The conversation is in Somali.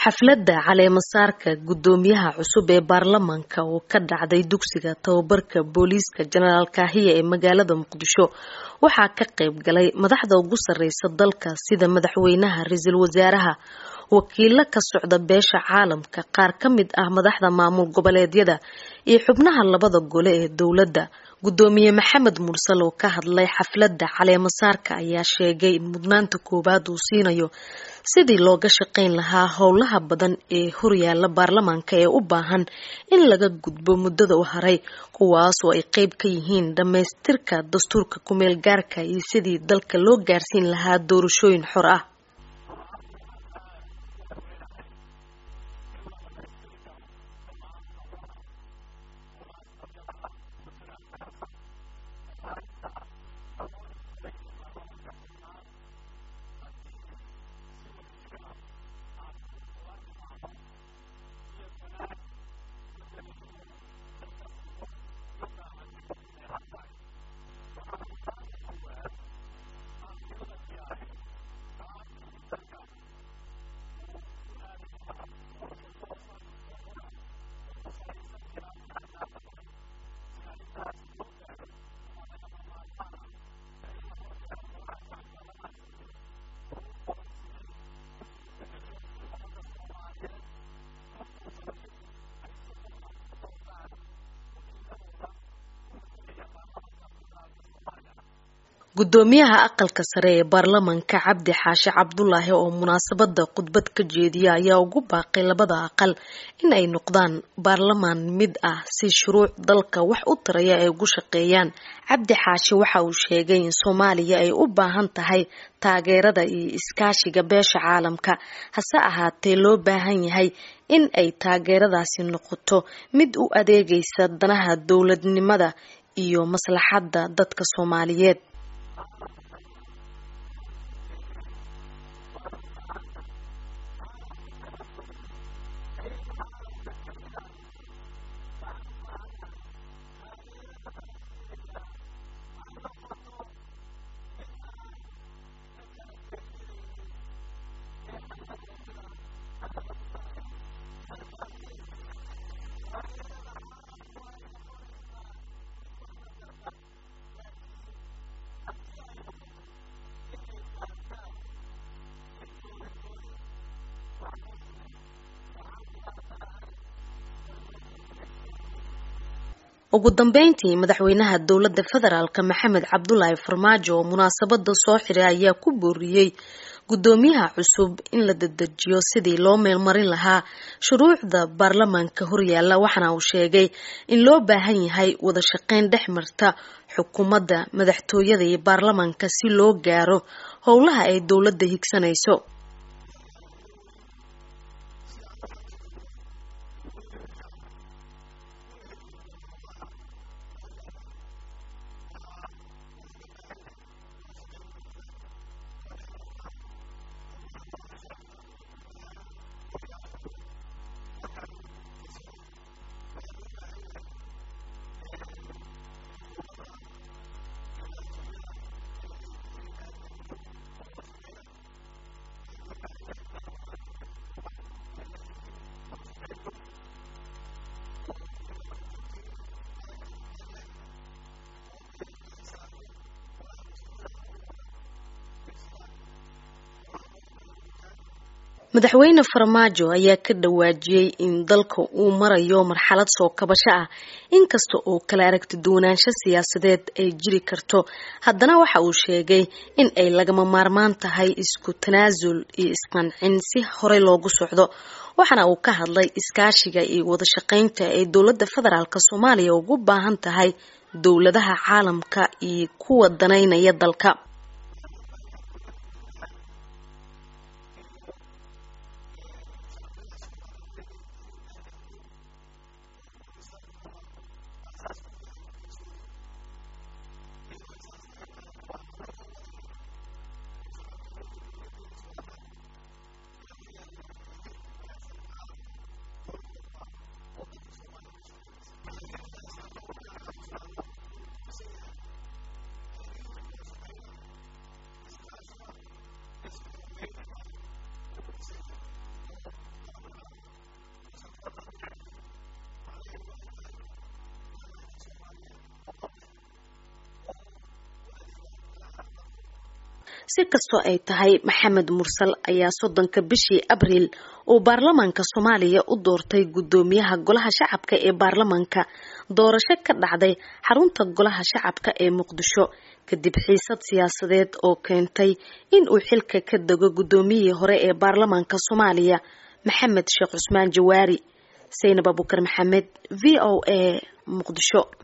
xafladda caleemasaarka guddoomiyaha cusub ee baarlamaanka oo ka dhacday dugsiga tababarka booliiska jenaraal kaahiya ee magaalada muqdisho waxaa ka qayb galay madaxda ugu sarreysa dalka sida madaxweynaha ra-iisul wasaaraha wakiilo ka socda beesha caalamka qaar ka mid ah madaxda maamul goboleedyada iyo xubnaha labada gole ee dowladda guddoomiye maxamed mursal oo ka hadlay xafladda caleemasaarka ayaa sheegay in mudnaanta koowaad uu siinayo sidii looga shaqayn lahaa howlaha badan ee horyaala baarlamaanka ee u baahan in laga gudbo muddada u haray kuwaasoo ay qeyb ka yihiin dhammaystirka dastuurka kumeel gaarka iyo sidii dalka loo gaarsiin lahaa doorashooyin xor ah guddoomiyaha aqalka sare ee baarlamaanka cabdi xaashi cabdulaahi oo munaasabada khudbad ka jeediya ayaa ugu baaqay labada aqal in ay noqdaan baarlamaan mid ah si shuruuc dalka wax u taraya ay ugu shaqeeyaan cabdi xaashi waxa uu sheegay in soomaaliya ay u baahan tahay taageerada iyo iskaashiga beesha caalamka hase ahaatee loo baahan yahay in ay taageeradaasi noqoto mid u adeegaysa danaha dowladnimada iyo maslaxadda dadka soomaaliyeed ugu dambeyntii madaxweynaha dowladda federaalk maxamed cabdulaahi farmaajo oo munaasabada soo xiray ayaa ku booriyey guddoomiyaha cusub in la dedejiyo sidii loo meelmarin lahaa shuruucda baarlamaanka horyaala waxaana uu sheegay in loo baahan yahay wada shaqeyn dhex marta xukuumadda madaxtooyada iyo baarlamaanka si loo gaaro howlaha ay dowladda higsanayso madaxweyne farmaajo ayaa ka dhawaajiyey in dalka uu marayo marxalad soo kabasho ah inkasta oo kala aragti duwanaansho siyaasadeed ay jiri karto haddana waxa uu sheegay in ay lagama maarmaan tahay isku tanaasul iyo isqancin si horey loogu socdo waxaana uu ka hadlay iskaashiga iyo wadashaqeynta ay dowladda federaalk soomaaliya ugu baahan tahay dowladaha caalamka iyo kuwa danaynaya dalka si kastoo ay tahay maxamed mursal ayaa soddonka bishii abriil uu baarlamaanka soomaaliya u doortay guddoomiyaha golaha shacabka ee baarlamaanka doorasho ka dhacday xarunta golaha shacabka ee muqdisho kadib xiisad siyaasadeed oo keentay in uu xilka ka dego guddoomiyihii hore ee baarlamaanka soomaaliya maxamed sheekh cusmaan jawaari saynab abukar maxamed v o a muqdisho